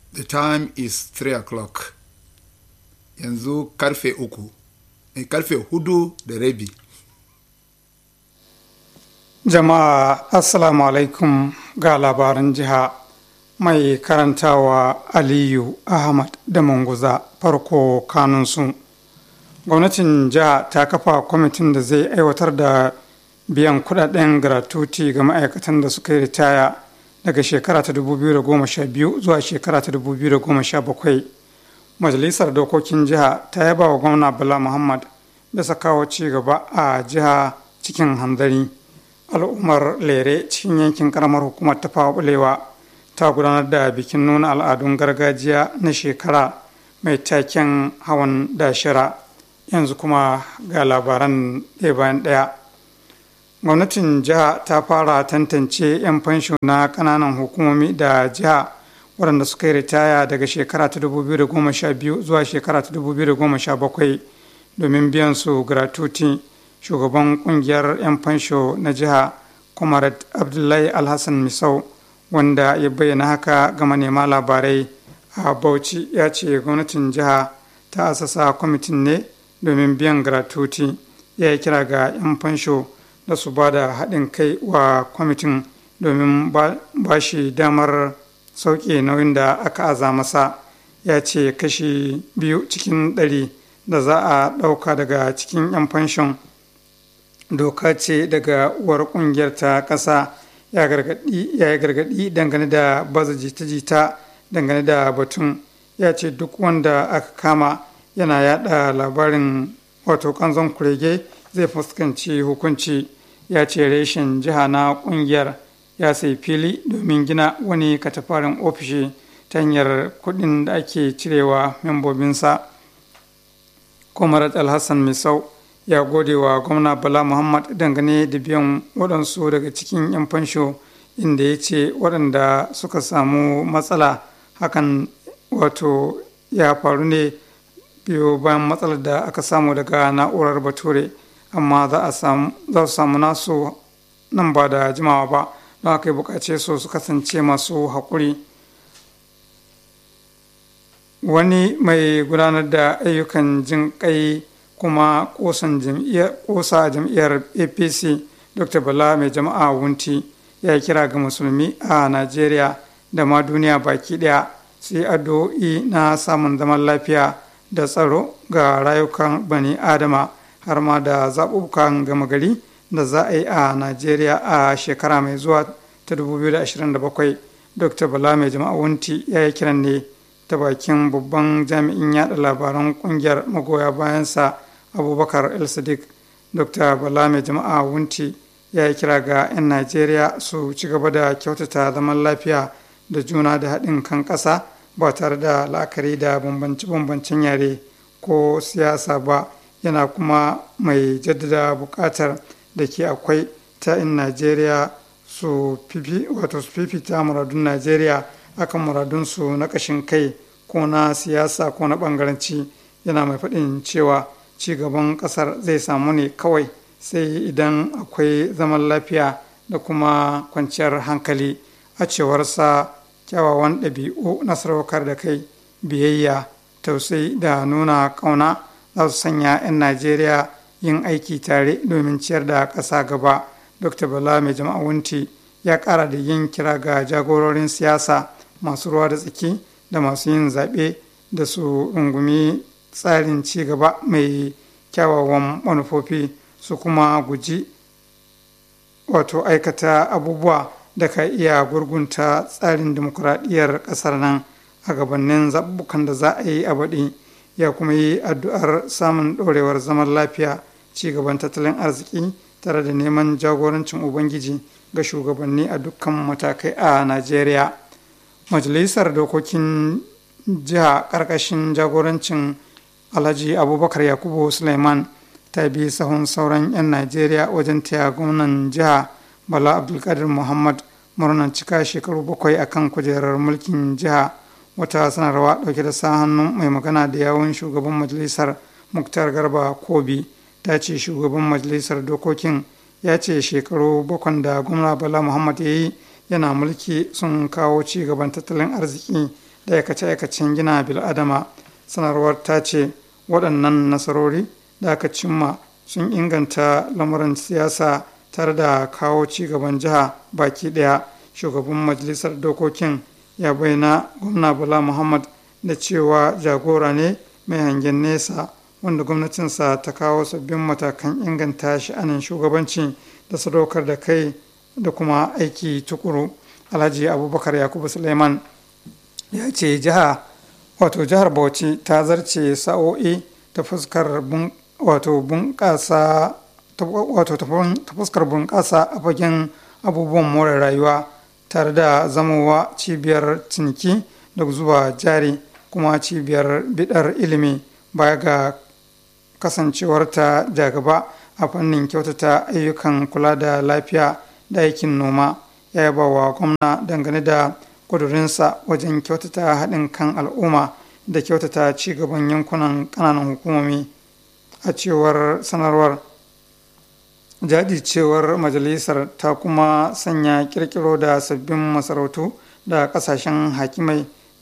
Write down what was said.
The time is 3 o'clock. Yanzu karfe uku. Eh, karfe hudu da rabi. Jama'a Assalamu alaikum ga labaran jiha mai karantawa Aliyu Ahmad da Manguza farko kanunsu. Gwamnatin jiha ta kafa kwamitin da zai aiwatar da biyan kudaden gratuity ga ma'aikatan da suka yi ritaya daga shekara ta 2012 zuwa shekara ta 2017. Majalisar Dokokin Jiha ta yaba wa gwamna Bala Muhammad bisa kawo ci gaba a jiha cikin hanzari. al'ummar lere cikin yankin karamar hukumar ta bulewa ta gudanar da bikin nuna al'adun gargajiya na shekara mai taken hawan dashira yanzu kuma ga labaran ɗaya bayan ɗaya gwamnatin jiha ta fara tantance 'yan fansho na ƙananan hukumomi da jiha waɗanda suka yi ritaya daga shekara ta 2012 zuwa shekara ta 2017 domin biyan su gratuity shugaban kungiyar 'yan fansho na jiha comrade abdullahi alhassan misau wanda ya bayyana haka ga manema labarai a bauchi ya ce gwamnatin jiha ta asasa kwamitin ne domin biyan gratuity ya yi kira ga 'yan fansho da su ba da haɗin kai wa kwamitin domin ba shi damar sauƙe nauyin da aka aza masa ya ce kashi biyu cikin ɗari da za a ɗauka daga cikin 'yan fanshon doka ce daga uwar kungiyar ta ƙasa ya yi gargaɗi dangane da baza jita-jita dangane da batun ya ce duk wanda aka kama yana yada labarin wato kanzon kurege zai fuskanci hukunci ya ce reshen jiha na kungiyar ya sai fili domin gina wani katafarin ofishi ta hanyar kudin da ake cirewa membobinsa kwamarat alhassan misau ya gode wa gwamna bala muhammad dangane da biyan waɗansu daga cikin 'yan fansho inda ya ce waɗanda suka samu matsala hakan wato ya faru ne biyo bayan matsalar da aka samu daga na'urar bature amma za su samu nasu nan ba da jimawa ba don aka yi bukace su su kasance masu haƙuri wani mai gudanar da ayyukan jin kai kuma kosan kosa jam'iyyar apc dr bala mai jama'a wunti ya kira ga musulmi a najeriya da ma duniya baki daya sai addu'o'i na samun zaman lafiya da tsaro ga rayukan bani adama har ma da zaɓuɓɓukan gama gari da za a yi a najeriya a shekara mai zuwa ta 2027 dr bala mai jama'a wunti ya yi kiran ne ta bakin babban jami'in yada labaran kungiyar magoya bayansa abubakar el sadiq dr bala mai jama'a wunti ya yi kira ga 'yan najeriya su ci gaba da kyautata zaman lafiya da juna da haɗin kan ƙasa ba tare da la'akari da bambance-bambancen yare ko siyasa ba yana kuma mai jaddada buƙatar da ke akwai ta 'yan najeriya su fifita muradun najeriya akan muradunsu na ƙashin kai ko na siyasa ko na ɓangaranci yana mai faɗin cewa ci gaban ƙasar zai samu ne kawai sai idan akwai zaman lafiya da kuma kwanciyar hankali a cewarsa kyawawan ɗabi'u na sadaukar da kai biyayya tausayi da nuna ƙauna za su sanya 'yan najeriya yin aiki tare domin ciyar da ƙasa gaba dr bala mai jama'a wunti ya ƙara da yin kira ga jagororin siyasa masu ruwa da tsaki da masu yin zaɓe da su rungumi tsarin ci gaba mai kyawawan manufofi su kuma guji wato aikata abubuwa da ka iya gurgunta tsarin demokuraɗiyyar ƙasar nan a gabanin zaɓuɓɓukan da za a yi a baɗi ya kuma yi addu'ar samun ɗorewar zaman lafiya ci gaban tattalin arziki tare da neman jagorancin ubangiji ga shugabanni a dukkan matakai a najeriya majalisar dokokin jiha ƙarƙashin jagorancin alhaji abubakar yakubu suleiman ta bi sahun sauran 'yan najeriya wajen taya gwamnan jiha bala abdulkadir muhammad murnar cika shekaru bakwai akan kujerar mulkin jiha wata sanarwa dauke da sa hannun mai magana da yawun shugaban majalisar muktar garba kobi ta ce shugaban majalisar dokokin ya ce shekaru bakwan da gwamna bala muhammad ya yi yana mulki sun kawo ci gaban tattalin arziki da aikace-aikacen gina bil'adama sanarwar ta ce waɗannan nasarori da aka cimma sun inganta lamuran siyasa tare da kawo ci gaban jiha baki ɗaya shugaban majalisar dokokin ya bayyana gwamna bala muhammad da cewa jagora ne mai hangen nesa wanda gwamnatinsa ta kawo sabbin matakan inganta sha'anin shugabanci da sadaukar da kai da kuma aiki tukuru alhaji abubakar yakubu suleiman ya ce jiha wato jihar bauchi ta zarce sa'o'i ta fuskar wato bunƙasa wato ta fuskar bunƙasa a fagen abubuwan more rayuwa tare da zamowa cibiyar ciniki da zuba jari kuma cibiyar bidar ilimi baya ga kasancewarta jagaba a fannin kyautata ayyukan kula da lafiya da aikin noma ya yaba wa gwamna dangane da kudurinsa wajen kyautata haɗin kan al'umma da kyautata ci gaban yankunan ƙananan hukumomi a cewar sanarwar jajircewar majalisar ta kuma sanya kirkiro da sabbin masarautu da kasashen hakimai